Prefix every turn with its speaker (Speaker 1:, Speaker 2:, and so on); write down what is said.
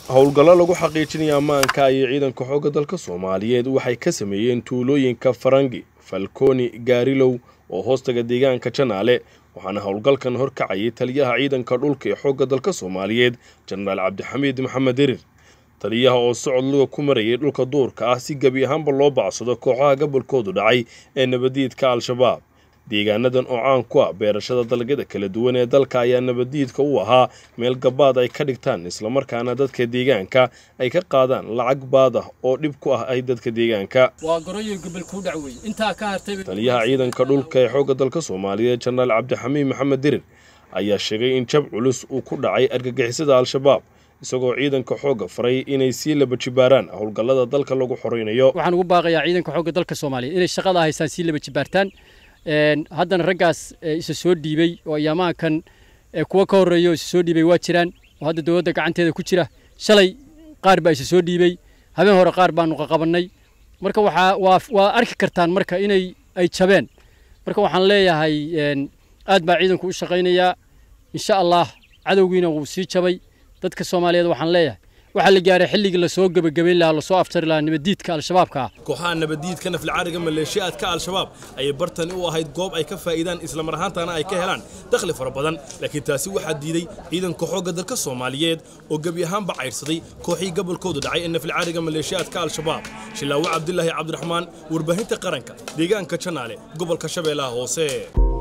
Speaker 1: howlgallo lagu xaqiijinaya ammaanka ayay ciidanka xoogga dalka soomaaliyeed waxay ka sameeyeen tuulooyinka farangi falkooni gaarilow oo hoostaga deegaanka janaale waxaana howlgalkan horkacayay taliyaha ciidanka dhulka ee xoogga dalka soomaaliyeed jenaraal cabdixamiid maxamed dirir taliyaha oo socod luga ku marayay dhulka duurka ah si gebi ahaanba loo bacsado kooxaha gobolkoodu dhacay ee nabadiidka al-shabaab deegaanadan oo caan ku ah beerashada dalagyada kala duwan ee dalka ayaa nabadiidka u ahaa meel gabaad ay ka dhigtaan islamarkaana dadka deegaanka ay ka qaadaan lacag baad ah oo dhib ku ah ay dadka deegaanka taliyaha ciidanka dhulka ee xoogga dalka soomaaliyeed jenaraal cabdixamiid maxamed dirir ayaa sheegay in jab culus uu ku dhacay argagixisada al-shabaab isagoo ciidanka xoogga faray inay sii laba jibaaraan howlgallada dalka lagu xoraynayo
Speaker 2: waxaan ugu baaqayaa ciidanka xoogga dalka soomaaliyeed inay shaqada haystaan sii laba jibaartaan haddana raggaas isa soo dhiibay oo ayaamaankan kuwa ka horreeya oo isa soo dhiibay waa jiraan oo hadda dowladda gacanteeda ku jira shalay qaar baa isa soo dhiibay habeen hore qaar baanu qaqabannay marka waxaa waa waa arki kartaan marka inay ay jabeen marka waxaan leeyahay aad baa ciidanku u shaqaynayaa insha allah cadowgiina wuu sii jabay dadka soomaaliyeed waxaan leeyahay waxaa la gaaray xilligii lasoo gebagabayn lahaa lasoo aftari lahaa nabadiidka al-shabaabka ah
Speaker 1: kooxaha nabadiidka naflcaariga maleeshiyaadka al-shabaab ayay bartani u ahayd goob ay ka faa'iidaan islamar ahaantana ay ka helaan dakhli fara badan laakiin taasi waxaa diiday ciidanka xoogga dalka soomaaliyeed oo gebi ahaanba cayrsaday kooxii gobolkoodu dhacay ee naflcaariga maleeshiyaadka al-shabaab shilaawe cabdilaahi cabdiraxmaan warbaahinta qaranka deegaanka janaale gobolka shabeellaha hoose